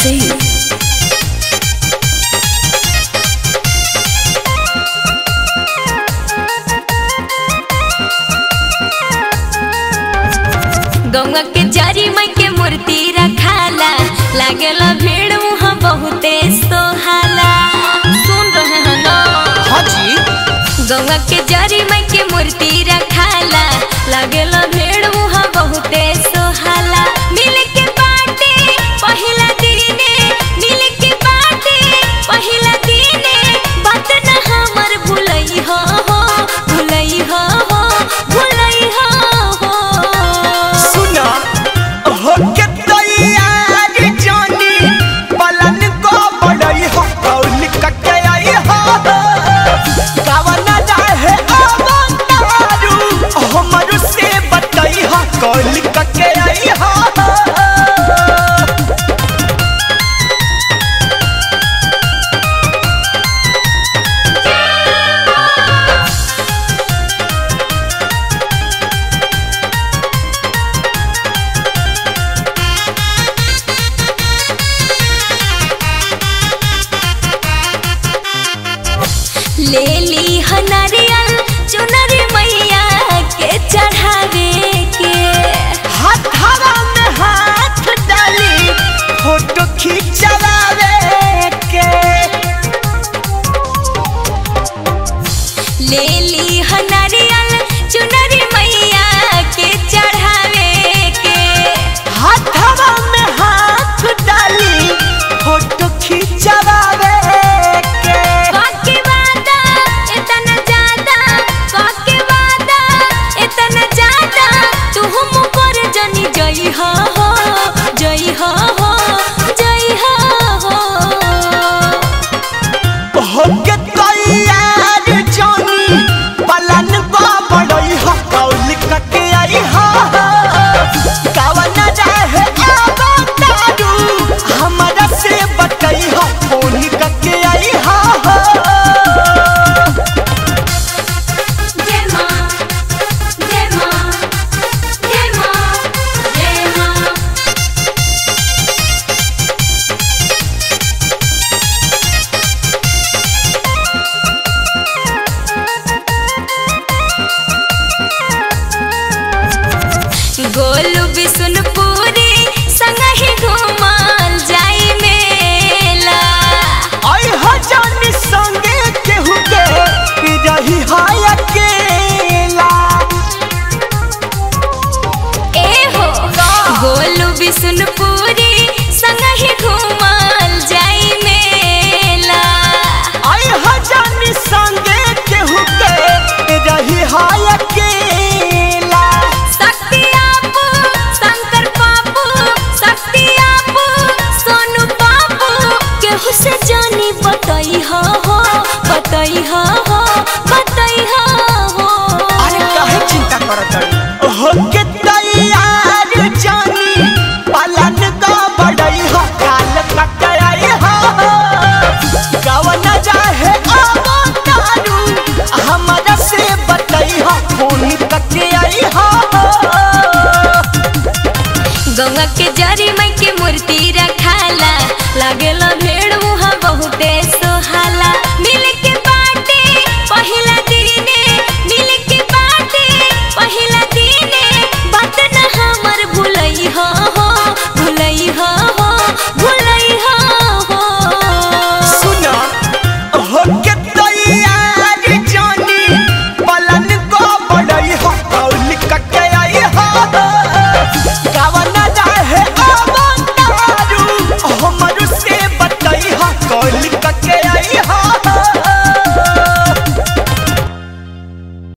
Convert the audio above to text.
Singh. गौवा के जरी माई के मूर्ति रखाला लागेला भीड़ वहाँ बहुते सोहाला सुन रहे हैं ना हाँ जी गौवा के जरी माई के मूर्ति रखाला लागेला भीड़ वहाँ बहुते सोहाला मिल के बाटे पहिला दिने मिल के बाटे पहिला दिने बात न हमर भुलई हो हो भुलई हो हो भुलई हो हो सुना हो के तैयार जानी पलन को बड़ई हो कौल कटे आई हो गावना जाहे अवतारू हमर से बतई हो कौल कटे आई हो ले ली हनरियल चुनरी मैया के चढ़ावे के हाथवा में हाथ डाली फोटो खिंचवावे के ले ली हनरियल चुनरी मैया के चढ़ावे के हाथवा में हाथ डाली फोटो खिंचवावे के काके वादा इतना ज्यादा काके वादा इतना ज्यादा तू हम पर जनी जई हो हो जई हो हो जई हो हो होके तैयार जानी पलन बा बड़ई हो कौल कके आई हो कावन जाहे अवतारू हमरा से बतई हो फोन कके आई हो जय मां जय मां जय मां जय मां गोलू बिसुनपुरी संग ही घूमल जाई मेला आई हो जानी संगे केहू के रही है अकेला ए हो गोलू बिसुनपुरी संग ही घूमल जाई मेला आई हो जानी संगे केहू के रही है अकेला शक्ति आपू शंकर पापू शक्ति आपू सोनू पापू केहू से जानी बतई हो हो बतई हो हो बतई हो हो अरे काहे चिंता करत हड़ी होके तैयार जानी पलन का बड़ई हो काल कटाई हो गवन जाहे अवतारू हमरा से बतई हो फोन कके आई हो गंगा के जरी माई के मूर्ति